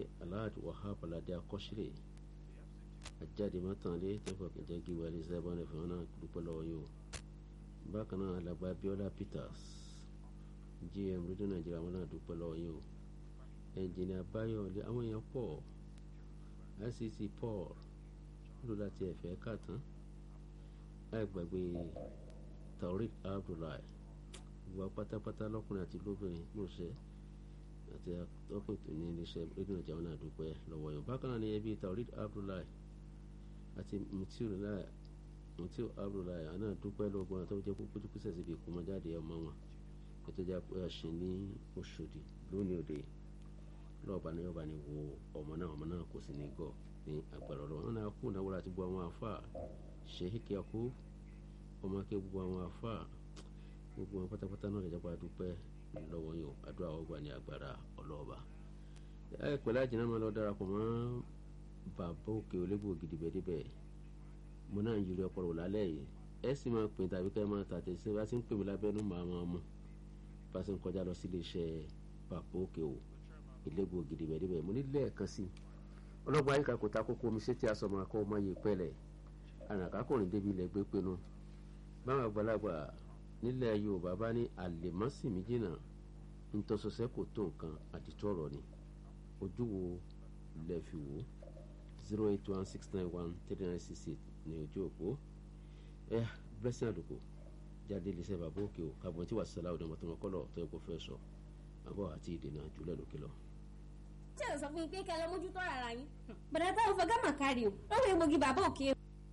alhaji wahab alade akọ́sílẹ̀ ajáde mọ́tànlé tẹ́fọ̀ kẹjẹ́ gíwá ní sẹ́bọ̀n ẹ̀fọ́ náà dúpẹ́ lọ́wọ́ yìí o bákan náà alàgbà biola peters gm rédíò nàìjíríà wọn náà dúpẹ́ lọ́wọ́ yìí o ẹnjìnìà báyọ̀lé àwọn èèyàn pọ̀ icc paul ló láti ẹ̀fẹ́ kà tán àìgbàgbé taurid abdullahi gbogbo pátápátá lọ́kùnrin àti lóbìnrin lóṣẹ́ àti ọkùnrin tó ní iléeṣẹ́ rédíò nàìjíríà wọn náà dúpẹ́ lọ́wọ́ yìí bákan náà ni ẹbí taurid abdullahi àti mutiu mutiu abdullahi àná dúpẹ́ lọ́gbọ́n àti ọjọ́ púpọ̀ tó kúsẹ̀ síbi ìkómọjáde ọmọ wọn ètò ìjà pé ọ̀sìn ní oṣòdì lónìí òde lọ́ọ̀bá ni yọba ni wo ọmọ náà ọmọ náà kò sí ní gọ̀ ní agbára ọlọ́wọ́ wọn náà kú náwó láti gbọ́ àwọn afá ṣèhíkì ọkú ọmọ kí gbogbo àwọn afá gbogbo wọn pátápátá náà lè jẹ́ pé a dúpẹ́ lọ́wọ́ yìí o àdúrà ọgbà ní agbára ọlọ́ọ̀bá ẹ pẹ̀lú àjìnà máa lọ darapọ̀ mọ́ bàbá òkè olégbò gidigbẹ́díbẹ̀ mo náà ń yiri ọpọlọ lálẹ́ yìí ẹ sì máa pè tàbí ká ẹ máa tàtẹ̀ sí bá ti ń pè mí lábẹ́nú màá máa mú bá ti ń kọjá lọ sí iléeṣẹ́ bàbá òkè o ilégbò gidigbẹ́díbẹ̀ mo ní lẹ́ẹ̀kan sí ọlọ́gbọ́n ayíká kò ta kókó omi sétí aṣọ máa kọ́ ọmọ yìí pẹ́lẹ̀ àràkákùnrin débi ilẹ̀ gbé pinnu báwọn àgbàlagbà nílẹ̀ yorùbá bá ní àlèmọ́sìmí jìnnà ntọ́sọsẹ́ kò tó nǹkan àdìtọ́ ọ̀rọ̀ ni ojú wo lẹ fi wò zero eight one six nine one three nine six eight ní ojú òpó ẹ blessing àdùkù jáde lè ṣe bàbá òkè o kàbọ̀n tí wàá sọlá òdòmọ tó wọn kọ́lọ̀ tó yẹ kó fẹ́ sọ àbọ̀ àti ìdènà jùlẹ̀ lókè lọ. ṣé o sọ fún mi pé kí ẹ lọ mójútó ara yín bàdà táwọn fọgá mà kárí o lọ́wọ́ egbògi bàbá òkè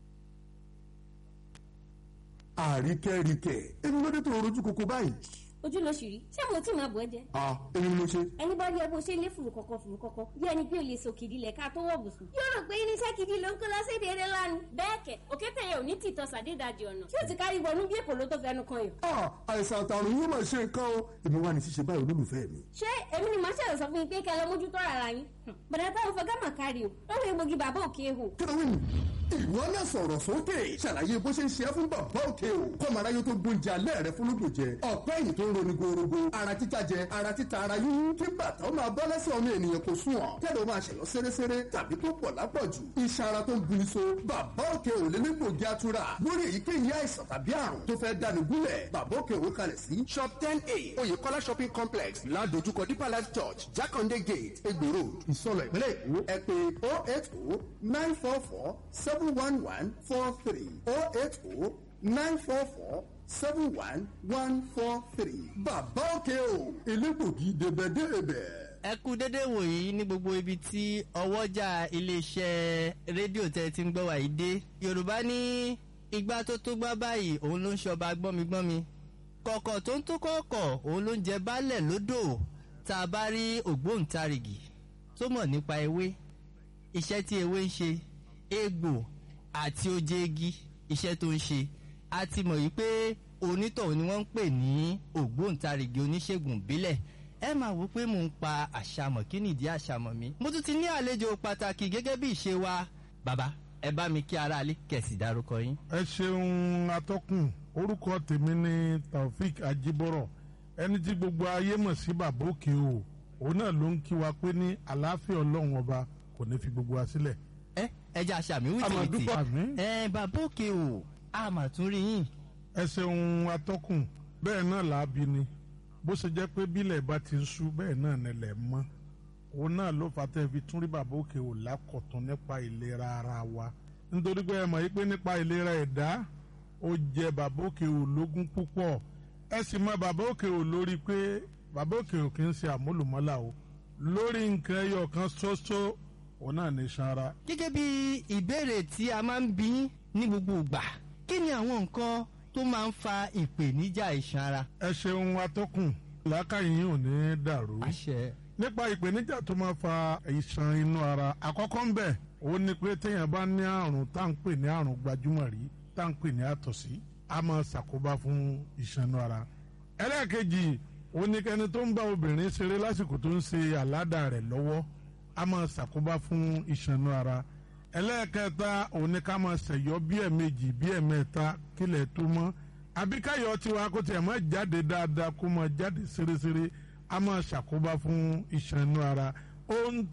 àríkẹ́ríkẹ́ èmi ló dé tó rojú koko báyìí. ojú ló ṣì rí ṣé mo tí máa bọ̀ ẹ́ jẹ. a èmi ni mo ṣe. ẹni bá rí ẹ bó ṣe lé fùrù kọ̀kọ̀ fùrù kọ̀kọ̀ bí ẹni pé o lè sòkìdí lẹ̀ ká tó wọ̀ bùsùn. yóò rò pé irinṣẹ́ gidi ló ń kó lọ́sẹ̀dẹ̀ eré lánàá. bẹ́ẹ̀ kẹ̀ òkété yẹn ò ní tìtọ́ sàdédàjì ọ̀nà tí ó ti kárí wọnú bí èpò ló tó fẹnu kan yàn. a àìsàn àtàrùn yóò máa ṣe nǹkan o èmi wà ní ṣíṣe báyìí olólùfẹ́ mi. ṣé èmi ni màá ṣẹ̀rọ̀ sọ fún yín pé kẹ́ ẹ lọ mójútó ara yín. bàdà táwọn fọgá mà kárí o lọ́wọ́ egbògi bàbá òkè hò. kílówìn ìwọ náà sọ̀rọ̀ sókè ṣàlàyé bó ṣe ń ṣe é fún bàbá òkè o kọ́mọ aráyé tó gbóúnjẹ alẹ́ rẹ fún lódò jẹ ọ̀pẹ́ ẹ̀yìn tó ń roni gorogo ara títa jẹ ara títa ara yíyún kí bàtà ó máa bọ́ lẹ́sẹ̀ ọmọ ènìyàn kò sùn ọ̀ tẹ́lẹ̀ ó máa ṣẹ̀yọ́ séréséré tàbí tó pọ̀ lápọ̀jù iṣan ara tó ń buni so bàbá òkè ò lé nígbògi atura lórí èyíkéyìí àìsàn tàbí àrùn tó fẹ́ dání gúnlẹ̀ bàbá òkè òwe kalẹ̀ sí shop ten a oyèkọ́lá shopping complex ládojúkọ deeper life church jákàndé gate egbò road ìsọlọ̀ ìpínlẹ̀ èkó ẹ pé oh eight oh nine four four seven one one four three oh eight oh nine four four seven one one four three. bàbá òkè o elégbògi débẹ̀débẹ̀. ẹ kú dédé wòyí ní gbogbo ibi tí ọwọ́jà iléeṣẹ́ rédíò tẹ́ ti ń gbọ́ wàyí dé yorùbá ní igbá tó tó gbá báyìí òun ló ń ṣọba gbọ́migbọ́mi kọ̀kọ̀ tó ń tó kọ̀ọ̀kọ̀ òun ló ń jẹ baálẹ̀ lódò tá a bá rí ògbóǹtarìgì tó mọ̀ nípa ewé iṣẹ́ tí ewé ń ṣe egbò àti oje igi iṣẹ́ tó ń ṣe a ti mọ̀ yìí pé onítọ̀hún ni wọ́n ń pè ní ògbóǹtarìgì oníṣègùn ìbílẹ̀ ẹ máa wò pé mò ń pa àṣàmọ̀ kí nìdí àṣàmọ̀ mi mo tún ti ní àlejò pàtàkì gẹ́gẹ́ bí ìṣe wa bàbá ẹ bá mi kí aráalé kẹ̀sì dárúkọ yín. ẹ ṣeun atọ́kùn orúkọ tèmi ni taofik ajibọrọ ẹni tí gbogbo ayé mọ̀ sí bàbá òkè o òun náà ló ń kí wa pé ní àlàáfíà ọlọ́run ọba kò ní fi gbogbo wa sílẹ̀. ẹ ẹ jẹ́ àṣàmì wìtìwìtì àmọ̀dúpọ̀ àmì. ẹ bàbá òkè o a mà tún rí yín. ẹ ṣeun atọ́kùn bẹ́ẹ̀ náà làábi ni bó ṣe jẹ́ pé bílẹ̀ bá ti ń ṣú bẹ́ẹ̀ náà nílẹ̀ mọ́ òun náà ló fà tẹ́ fi tún rí bàbá òkè ò lákọ̀tún nípa ìlera ara wa nítorí pé ẹ mọ̀ yí pé nípa ìlera ẹ̀dá ó jẹ bàbá òkè ò lógún púpọ̀ ẹ sì mọ bàbá òkè ò lórí pé bàbá òkè ò kì í ṣe àmúlùmọ́là o lórí nǹkan ẹyọ kan ṣoṣo òun náà ní sanra. gẹ́gẹ́ bí ìbéèrè tí a máa ń bí ní gbogbo ìgbà kí ni àwọn nǹkan tó máa ń fa ìpèníjà iṣan ara. ẹ ṣeun atọ́kùn làákàyè yín ò ní dàrú. àṣẹ. nípa ìpèníjà tó máa fa ìṣàn inú ara àkọ́kọ́ ń bẹ̀ òun ni pé téèyàn bá ní àrùn tá à ń pè ní àrùn gbajúmọ̀ rí tá à ń pè ní àtọ̀sí a máa ṣàkóbá fún ìṣàn inú ara. ẹlẹ́ẹ̀kejì òun ni kẹni tó ń bá obìnrin ṣeré lásìkò tó ń ṣe àládà rẹ̀ lọ́wọ́ a máa ṣàkóbá fún ìṣàn inú ara. ẹlẹ́ẹ̀kẹta òun ni ká máa ṣẹ̀yọ́ bí ẹ̀ẹ̀mejì bí ẹ̀ẹ̀mẹ́ta kílẹ̀ tó mọ́ àbíkáyọ̀ tiwa kó tiẹ̀ máa jáde dáadáa kó máa jáde ṣeréṣeré a máa ṣàkóbá fún ìṣàn inú ara ó ń